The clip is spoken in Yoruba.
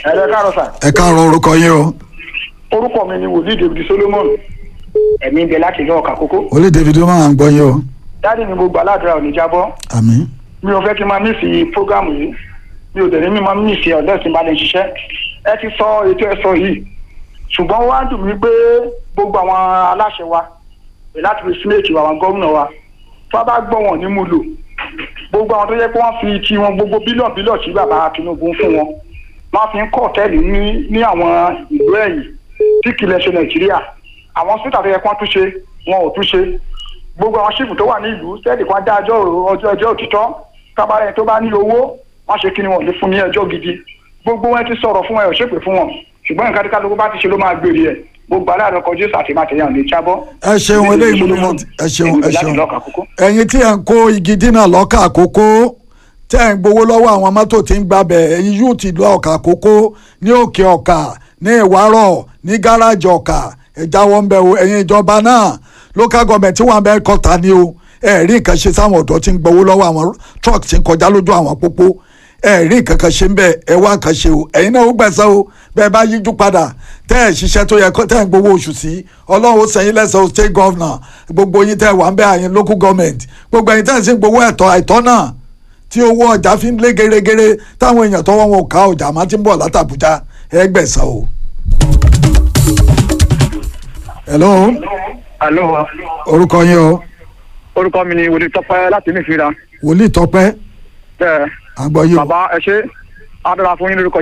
ẹ̀rẹ́ káàrọ̀ sà ẹ káàárọ̀ orúkọ yín o orúkọ mi ni wòlíì david solomon ẹ̀mí ń bẹ láti ìlú ọ̀kà kókó olè david ó máa ń gbọ́ yín o dáàdì ni mo gbà ládùúrà ò ní jábọ́ àmín mi ò fẹ́ kí n máa mísì prógámù yìí mi ò tẹ̀lé mi máa mísì ọ̀dọ́ tí n bá lè ṣiṣẹ́ ẹ ti sọ ètò ẹ sọ yìí ṣùgbọ́n wá dùn mí pé gbogbo àwọn aláṣẹ wa pè láti fi sínéètì wa àwọn gómìnà wa tó bá gbọ́ wọn ní mú lò gbogbo àwọn tó yẹ pé wọ́n fi ti wọn gbogbo bílíọ̀nù bílíọ̀nù tí bàbá tinubu ń fún wọn wọ́n fi ń kọ́ ọ̀tẹ́ẹ̀lì ní ní àwọn ìlú ẹ̀yìn tí kìlẹ̀ ṣe nàìjíríà àwọn síta tó yẹ kí wọ́n tún ṣe wọn ò tún ṣe gbogbo àwọn ṣífù tó wà ní ìlú sẹ́ẹ̀dì kan dá ẹjọ́ ọjọ́ ẹjọ́ òtítọ́ kábàárẹ̀ tó bá ní owó wọ́n ṣe kí ni wọ́n lè fún ní ẹjọ́ gidi gbogbo wọn ti sọ̀rọ̀ fún ẹ ò ṣépè fún wọn ṣùgbọ́n nǹkan tí kálukú bá ti ṣe ló máa gbèrè ẹ̀ gbogbo aláàrẹ kọjú àti màtẹ̀yàn lè jábọ́. ẹ ṣeun eléyìí mo ní mo ẹ ṣeun ẹ ṣeun ẹ̀yin tí ẹ ń kó igi dínà lọ́kà àkókò tẹ́ ẹ̀ ń gbowó lọ́wọ́ àwọn mọ́tò tí ń gbabẹ̀ ẹ̀yin yóò ti lọ ọ̀kà àkókò ní òkè ọ̀kà ní ìwárọ̀ ní gáràjì ọ̀kà ẹ jáwọ́ ń bẹ̀ o ẹ̀yin ìjọba náà local government tí wọ́n bẹ́ẹ̀ kọ́ta ni o ẹ rí nǹkan ṣe sáwọn ọ̀dọ́ tí ń gbowó lọ́wọ́ àwọn truck tí ń kọjá lójú àwọn pópó ẹ rí nǹkan kan ṣe ń bẹ ẹ wá nǹkan ṣe o ẹ̀yin náà ó gbẹ̀sẹ̀ o bẹ́ẹ̀ bá yíjú padà tẹ́ ẹ̀ ṣiṣẹ́ tó yẹ tẹ́ ẹ̀ ń gbowó oṣù sí ọlọ́run ó sẹ́yìn lẹ́sẹ̀ o state governor gbogbo yín tẹ́ ẹ̀ wà ń bẹ àyìn local government gbogbo ẹ̀yin tẹ́ ẹ̀ sì ń gbowó ẹ̀tọ́ àìtọ́ náà tí owó ọjà fi ń lé gerégere táwọn èèyàn tọwọ́ wọn ò ká ọjà má ti ń bọ̀ látàbújá ẹ gbẹ̀sẹ̀ o. hello alo orúkọ yín o orúkọ mi ni wòlíì tọpẹ láti nífìra wòlíì tọpẹ́ bẹ́ẹ̀ àgbọ̀ yìí o bàbá ẹ ṣe á dára fún yín lórúkọ